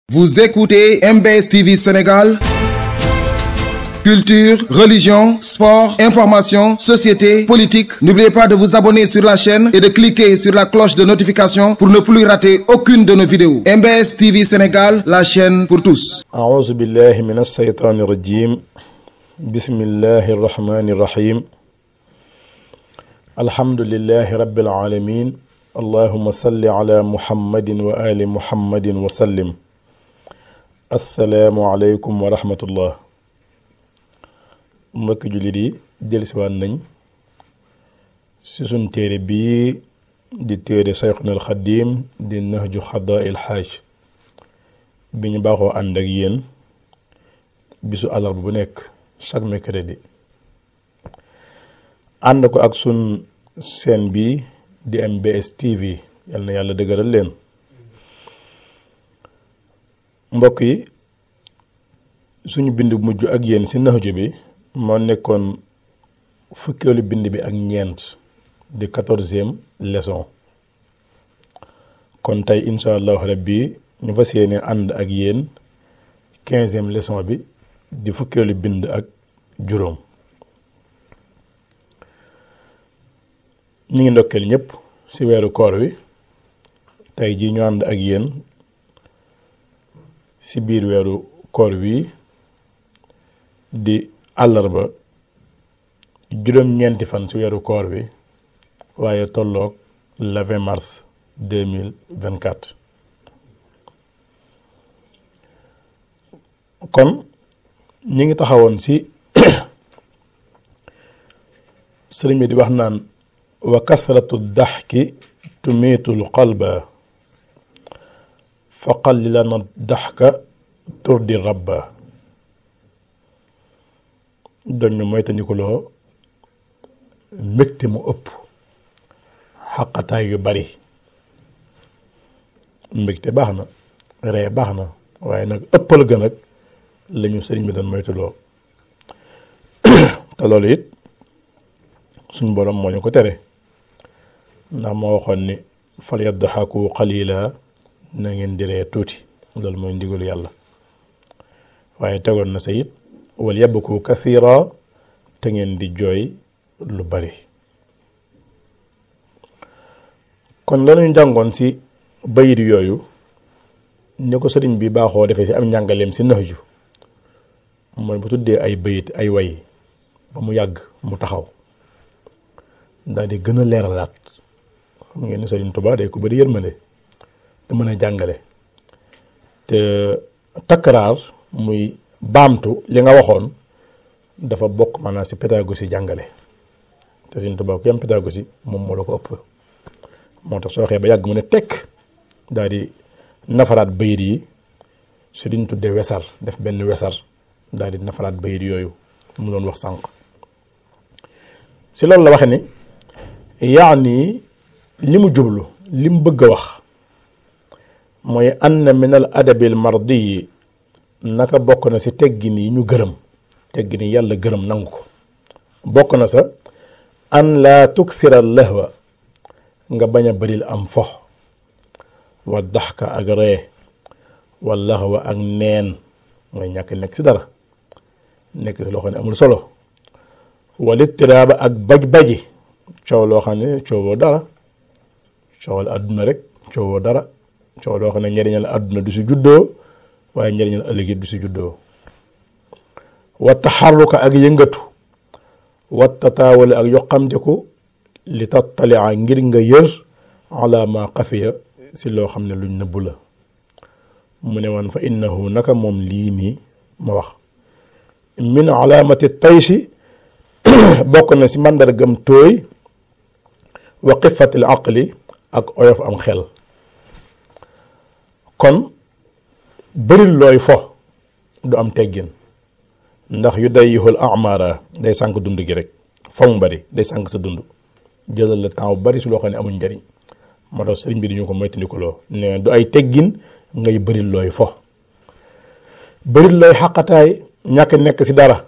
Vous écoutez MBS TV Sénégal. Culture, religion, sport, information, société, politique. N'oubliez pas de vous abonner sur la chaîne et de cliquer sur la cloche de notification pour ne plus rater aucune de nos vidéos. MBS TV Sénégal, la chaîne pour tous. أعوذ بالله من الشيطان الرجيم بسم الله الرحمن الرحيم الحمد لله رب العالمين اللهم صل على محمد وآل محمد وسلم السلام عليكم ورحمة الله mbokki jullit yi dellusiwaat nañ si suñ téere bii di téere Sayxuna al Xadiim di Nahju Xadaa il Xaaj bi ñu baaxoo ànd ak yéen bisu àllarba bu nekk chaque mercredi ànd ko ak sun seen bi di MBS TV yal na yàlla dëgëral leen mbokk yi suñu bind bu mujj ak yéen si Nahju bi moo nekkoon fukkeelu bind bi ak ñeent di quatorzième leçon kon tey incha allahu rabbi ñu fas yéene ànd ak yéen quinzième leçon bi di fukkeelu bind ak juróom ñu ngi ndokkeel ñëpp ci weeru koor wi tey ji ñu ànd ak yéen ci biir weeru koor wi di àllarba juróom-ñeenti fan ci weeru koor wi waaye tolloog le 20 mars 2024 kon ñi ngi taxawoon ci sëriñ bi di wax naan wa kasratu daxki tumiitul qalba fa qallilana daxka turdi rabba doñ ñu moytandikuloo mbégte mu ëpp xaqataay yu bari mbégte baax na ree baax na waaye nag ëppal ga nag lañu sëriñ bi doon moytuloo te loolu it suñ borom moo ñu ko tere ndax moo waxoon ni fal yaddaxaku qalila na ngeen di ree tuuti loolu mooy ndigalu yàlla waaye tegoon na sa it wal yabku kathira te ngeen di jooy lu bari kon lañuy jàngoon ci bayit yooyu ni ko sëriñ bi baaxoo defee ci am njàngaleem ci Nahju mooy bu tuddee ay bayit ay way ba mu yàgg mu taxaw daal di gën a leeralaat xam ngeen ni sëriñ Tuubaa day ko bari yërmande te mën a jàngale te takkaraar muy baamtu li nga waxoon dafa bokk maanaam ci pédagogie jàngale te Sëriñ Tuubaa ku yam pédagogie moom moo la ko ëpp moo tax soo waxee ba yàgg mu ne tekk daal di nafaraat bayit yi si liñ tuddee wesar def benn wesar daal di nafaraat bayit yooyu mu doon wax sànq si loolu la waxe ni yaani li mu jublu li mu bëgg a wax mooy ann min al adabil mardiyi naka bokk na si teggin yi ñu gërëm teggin yi yàlla gërëm nangu ko bokk na sa an laa tukthira lahwa nga bañ a bëril am fo wa daxka ak ree wa lahwa ak neen mooy ñàkk nekk si dara nekk si loo xam ne amul solo wal ittiraaba ak baj-baji coow loo xam ne coowoo dara coowal àdduna rek coowoo dara coow loo xam ne njëriñal àdduna du si juddoo waaye njëriñal ëllëg du si juddoo wa taxarruka ak yëngatu wa tataawale ak yoqamteku li tattalia ngir nga yër ala ma xafiya si loo xam ne luñ nëbbu la mu ne woon fa innahu naka moom lii nii ma wax min alaamati taysi bokk na si màndargam tooy wa xifatil aqli ak oyof am xel kon bëril looy fo du am teggin ndax yu day yixul amara day sànq dund gi rek fo mu bari day sànq sa dund jëlal la temps bu bari si loo xam ne amuñ njariñ moo tax sëriñ bi di ñu ko moytandikuloo ne du ay teggin ngay bëril looy fo bëril looy xaqataay ñàkk nekk si dara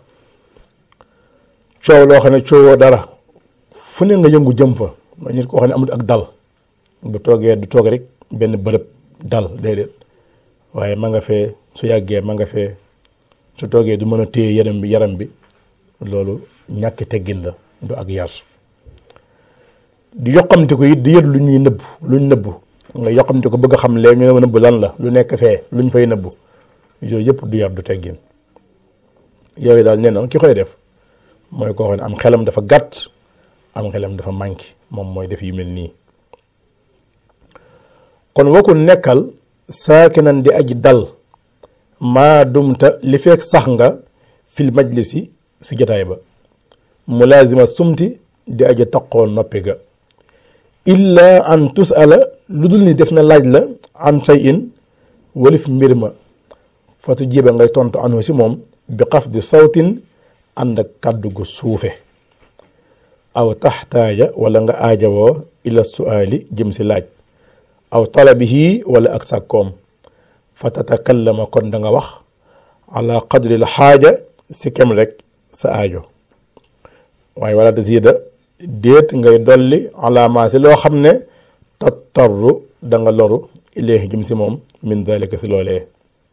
coow loo xam ne coowoo dara fu ne nga yëngu jëm fa mooy nit koo xam ne amul ak dal bu toogee du toog rek benn bërëb dal déedéet waaye ma nga fee su yàggee ma nga fee su toogee du mën a téye yaram bi yaram bi loolu ñàkk teggin la du ak yar di yoqamte ko it di yët lu ñuy nëbb luñ nëbb nga yoqamte ko bëgg a xam lee ñu ne nëbb lan la lu nekk fee luñ fay nëbb yooyu yëpp du yar du teggin yooyu daal nee na ki koy def mooy koo xam ne am xelam dafa gàtt am xelam dafa manqué moom mooy def yu mel nii kon wakul nekkal saakinan di aji dal maa dumta li fekk sax nga fil majlisi si jotaay ba mulaazima sumti di aji taqoo noppi ga illa an tusala lu dul ni def na laaj la an say in walif mbir ma fatu jiba ngay tontu anu si moom bi xaf di sawtin ànd ak kàddu gu suufe aw taxtaaja wala nga aajawoo ila suaali jëm si laaj aw talabihi wala ak sàkkoom fa tatakallama kon da nga wax ala qadri l xaaja si kem rek sa aajo waaye wala tasida déet ngay dolli alaamaa si loo xam ne tattarru da nga loru ilayhi jëm si moom min dalika si loolee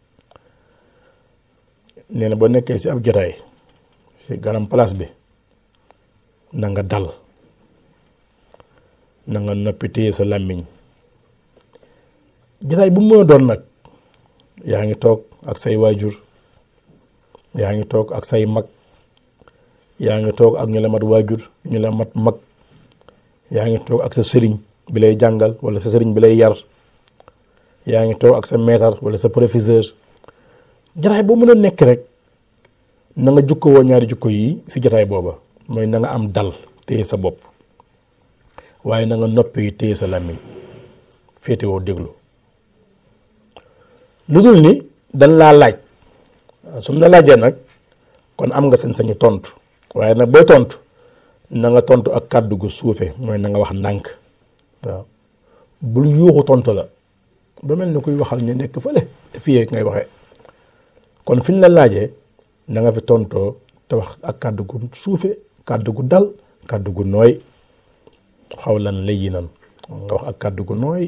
nee na boo nekkee si ab jotaay si ganam place bi na nga dal na nga noppi téye sa làmmiñ jotaay bu mu mën a doon nag yaa ngi toog ak say waajur yaa ngi toog ak say mag yaa ngi toog ak ñu la mat waajur ñu la mat mag yaa ngi toog ak sa sëriñ bi lay jàngal wala sa sëriñ bi lay yar yaa ngi toog ak sa maître wala sa professeur jotaay boo mën a nekk rek na nga jukko woo ñaari jukko yi si jotaay booba mooy na nga am dal téye sa bopp waaye na nga noppi téye sa làmmiñ féete woo déglu lu dul ni dañ laa laaj su mu la laajee nag kon am nga sañ-sañu tontu waaye nag booy tontu na nga tontu ak kàddu gu suufe mooy na nga wax ndànk waaw bul yuuxu tontu la ba mel ni kuy waxal ñu nekk fële te fii ngay waxee kon fi ñu la laajee na nga fi tontoo te wax ak kàddu gu suufe kàddu gu dal kàddu gu nooy xaw lan layyinan nga wax ak kàddu gu nooy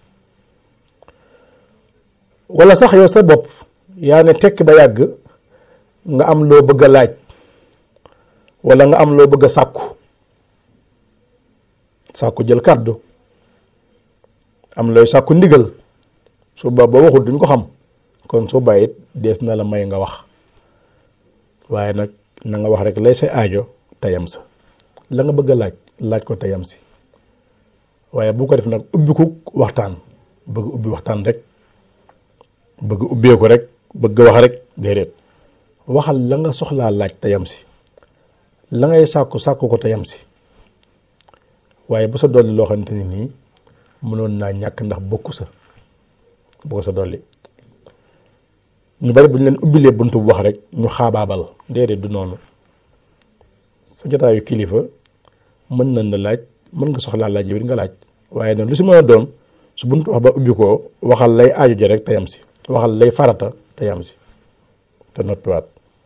wala sax yow sa bopp yaa ne tekk ba yàgg nga am loo bëgg a laaj wala nga am loo bëgg a sàkku sàkku jël kàddu am looy sàkku ndigal su ba ba waxul duñ ko xam kon su bàyyit dees na la may nga wax waaye nag na nga wax rek lay say aajo tayam sa la nga bëgg a laaj laaj ko tayam si waaye bu ko def nag ubbi ku waxtaan bëgg ubbi waxtaan rek bëgg ubbeeku rek bëgg wax rek déedéet waxal la nga soxlaa laaj tayam si la ngay sàkku sàkku ko tayam si waaye bu sa dolli loo xamante ni nii mënoon naa ñàkk ndax bokku sa bu ko sa dolli ñu bari bu ñu leen ubbilee buntu bu wax rek ñu xaabaabal déedéet du noonu sa jotaayu kilifa mën nañ la laaj mën nga soxlaa laaj yow it nga laaj waaye nag lu si mën a doon su buntu wax ba ubbi koo waxal lay aajo ji rek tayam si waxal lay farata tayam si te noppiwaat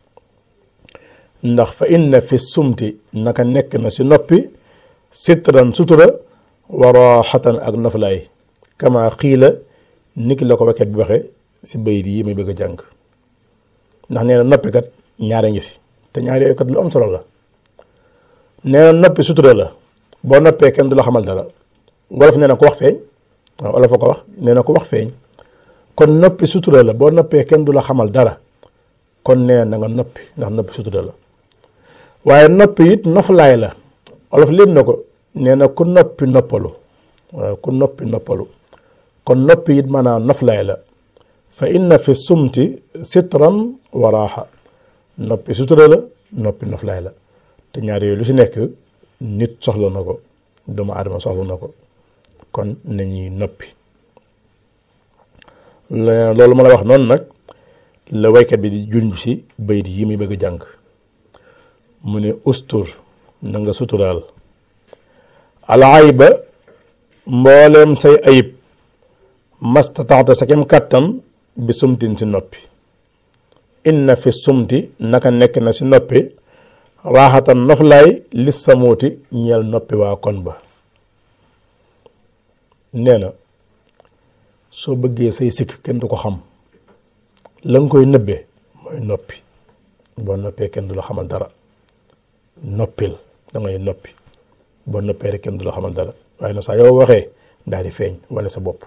ndax fa inna fi sumti naka nekk na si noppi sitran sutura wa raxatan ak noflaay kama xiila niki la ko wakkat bi waxe si bayit yi muy bëgg a jàng ndax nee na noppi kat ñaare ngi si te ñaari yooyu kat lu am solo la nee na noppi sutura la boo noppee kenn du la xamal dara wolof nee na ko wax feeñ waaw wolof a ko wax nee na ko wax feeñ kon noppi sutura la boo noppee kenn du la xamal dara kon nee na nga noppi ndax noppi sutura la waaye noppi it noflaay la wolof lépp na ko nee na ku noppi noppalu waaw ku noppi noppalu kon noppi it maanaam noflaay la fa inna fi sumti sitran wa raaxa noppi sutura la noppi noflaay la te ñaar yooyu lu si nekk nit soxla na ko doomu aadama soxla na ko kon nañuy noppi loolu ma la wax noonu nag la waykat bi di junj si bayit yi muy bëgg a jàng mu ne ustur na nga suturaal al ayba mbooleem say ayib mastataxta sa kem kàttan bi sumtin si noppi inna fi sumti naka nekk na si noppi raaxatan noflaay lis samuuti ñeel noppi waa kon ba nee na soo bëggee say sikk kenn du ko xam la nga koy nëbbee mooy noppi boo noppee kenn du la xamal dara noppil da ngay noppi boo noppee rek kenn du la xamal dara waaye na saa yow waxee daal di feeñ wane sa bopp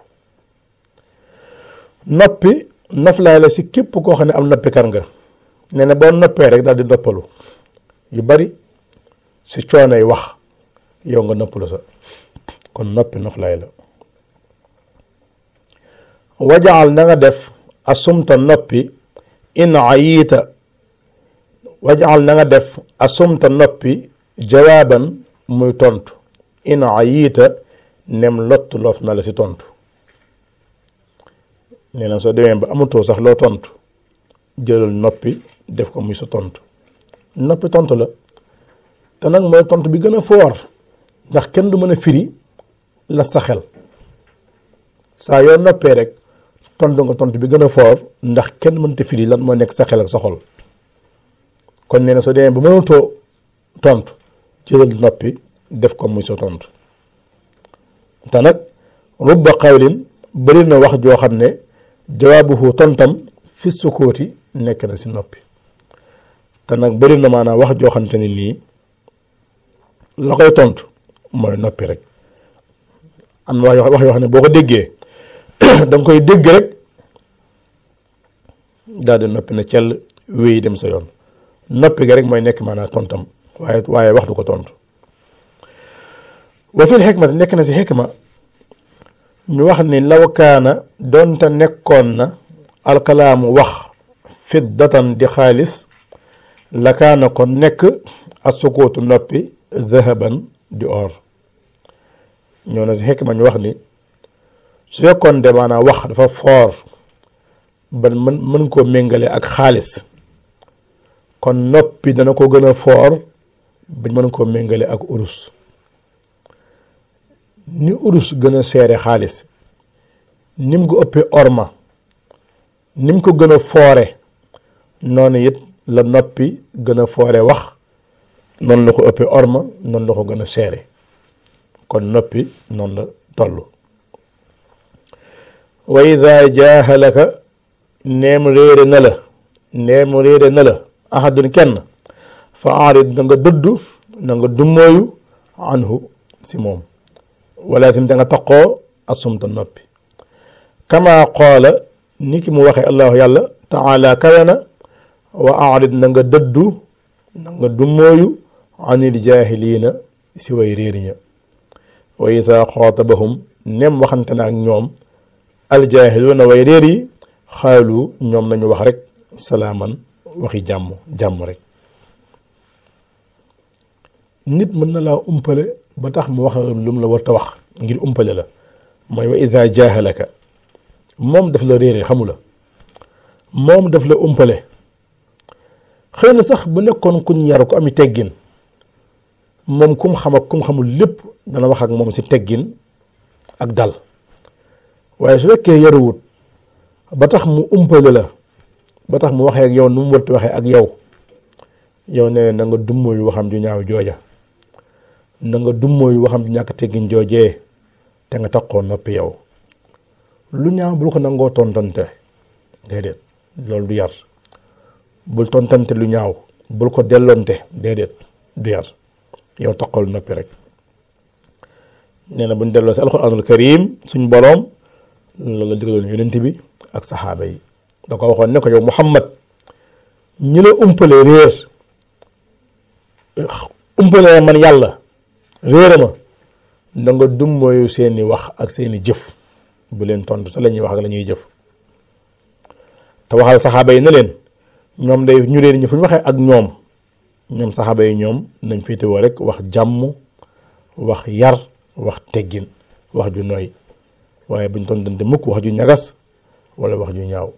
noppi noflaay la si képp koo xam ne am noppikat nga nee na boo noppee rek daal di noppalu yu bari si coono yi wax yow nga noppalu sa kon noppi noflaay la wajaal na nga def asumta noppi in ayiita wajaal na nga def asumta noppi jawaaban muy tontu in ayiita nem lott loof na la si tontu nee na soo demee ba amatoo sax loo tontu jëlal noppi def ko muy sa tontu noppi tontu la te nag mooy tontu bi gën a foor ndax kenn du mën a firi la sa xel saa yoo noppee rek tontu nga tontu bi gën a foor ndax kenn mënta firi lan moo nekk sa xel ak sa xol kon nee na soo demee ba mënatoo tontu jëlal noppi def ko muy sa tontu te nag rubba xawlin bëri na wax joo xam ne jawaabuhu tontam fi sukóoti nekk na si noppi te nag bëri na maanaam wax joo xamante ne nii la koy tontu mooy noppi rek am na wax yoo xam ne boo ko déggee da nga koy dégg rek daal di noppi na cell wéy dem sa yoon noppi gi rek mooy nekk maanaam tontam waaye waaye wax du ko tontu wa fil xikma nekk na si xikma ñu wax ni law kaana doonte nekkoon na alkalaamu wax fiddatan di xaalis la kaana kon nekk asukootu noppi dahaban di or ñoo na si xikma ñu wax ni su fekkoon de maanaam wax dafa foor ba mën mën koo méngale ak xaalis kon noppi dana ko gën a foor bañ mën koo méngale ak urus ni urus gën a seere xaalis nim ko ëppee orma nim ko gën a foore noonu it la noppi gën a foore wax noonu la ko ëppee orma noonu la ko gën a seere kon noppi noonu la toll wa ida jaahalaka neem réere na la neem réere na la ahadun kenn fa aarid na nga dëddu na nga dummooyu anhu si moom wala tim da nga taqoo asumta noppi kama qaala ni ki mu waxee allahu yàlla taala kawena wa aarid na nga dëddu na nga dummooyu anil jaahiliina si way réer ña wa ida xaatabahum nem waxante na ak ñoom aljaahiluuna way réer yi xaalu ñoom nañu wax rek salaaman waxi jàmm jàmm rek nit mën na laa umpale ba tax mu wax lu mu la war ta wax ngir umpale la mooy wa ida jaahalaka moom daf la réere xamu la moom daf la umpale xëy na sax bu nekkoon kuñ yar ko ami teggin moom kum xam ak kum xamul lépp dana wax ak moom si teggin ak dal waaye su fekkee yaruwut ba tax mu umpale la ba tax mu waxee ak yow nu mu warti waxee ak yow yow ne na nga dummóoyu waxam ju ñaaw jooja na nga dummóoyu waxam ju ñàkk teggin joojee te nga taxoo noppi yow lu ñaaw bul ko nangoo tontante déedéet loolu du yar bul tontante lu ñaaw bul ko delloonte déedéet du yar yow taxool noppi rek nee na buñ delloo si alxuraanul karim suñ boroom loolu la digaloon yonent bi ak saxaaba yi da ko waxoon ne ko yow Muhammad ñi la umpale réer umpale man yàlla réere ma da nga dum mooyu seeni wax ak seeni jëf bu leen tontu te la ñuy wax ak la ñuy jëf te waxal saxaaba yi ne leen ñoom day ñu réer ñi fu ñu waxee ak ñoom ñoom saxaaba yi ñoom nañ féetewoo rek wax jàmm wax yar wax teggin wax ju nooy waaye buñ tontante mukk wax ju ñagas wala wax ju ñaaw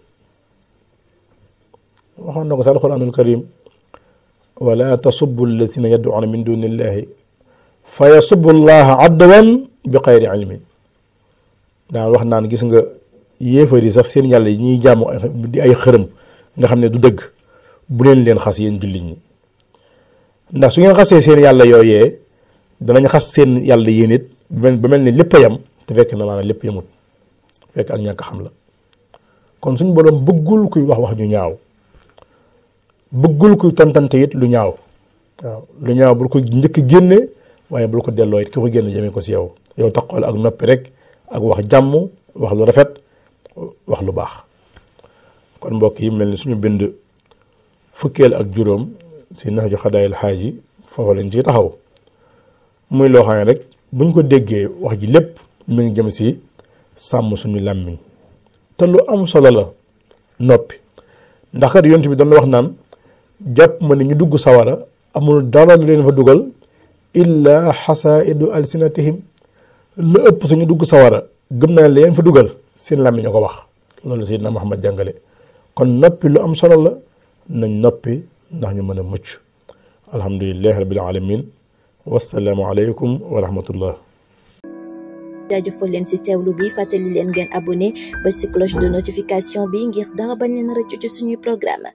waxoon na ko sa alquranul karim wala tasubbu alladina yad'una min duni illahi fa yasubbu allaha adwan bi xayri ilmin daan wax naan gis nga yéefar yi sax seen yàlla yi ñuy jàmm di ay xërëm nga xam ne du dëgg bu leen leen xas yéen jullit ñi ndax su ngeen xasee seen yàlla yooyee danañ xas seen yàlla yéen it ba mel ni lépp a yam te fekk na maanaam lépp yamut fekk ak ñàkk xam la kon suñ borom bëggul kuy wax wax ju ñaaw bëggul kuy tontante it lu ñaaw waaw lu ñaaw bul ko njëkk génne waaye bul ko delloo it ki ko génne jëmee ko si yow yow taxool ak noppi rek ak wax jàmm wax lu rafet wax lu baax kon mbokk yi mel ni suñu bind fukkeel ak juróom si Nahju Xadaayil Xaaji foofu lañ ci taxaw muy loo xam ne rek buñ ko déggee wax ji lépp mi ngi jëm si sàmm suñu làmmiñ te lu am solo la noppi ndax kat yonent bi doon wax naan jàpp ma ne ñu dugg sawara amul dara lu leen fa dugal illa xasaidu alsinatihim lu ëpp suñu dugg sawara gëm naa leen fa dugal seen làmmiñ ñoo ko wax loolu Seydina Muhammad jàngale kon noppi lu am solo la nañ noppi ndax ñu mën a mucc alhamdulilahi rabbil alamin wasalaamu aleykum wa rahmatullah jaajëfal leen ci teewlu bi fàttali leen ngeen abonné ba ci cloche de notification bi ngir dara bañ leen rëccu ci suñuy programme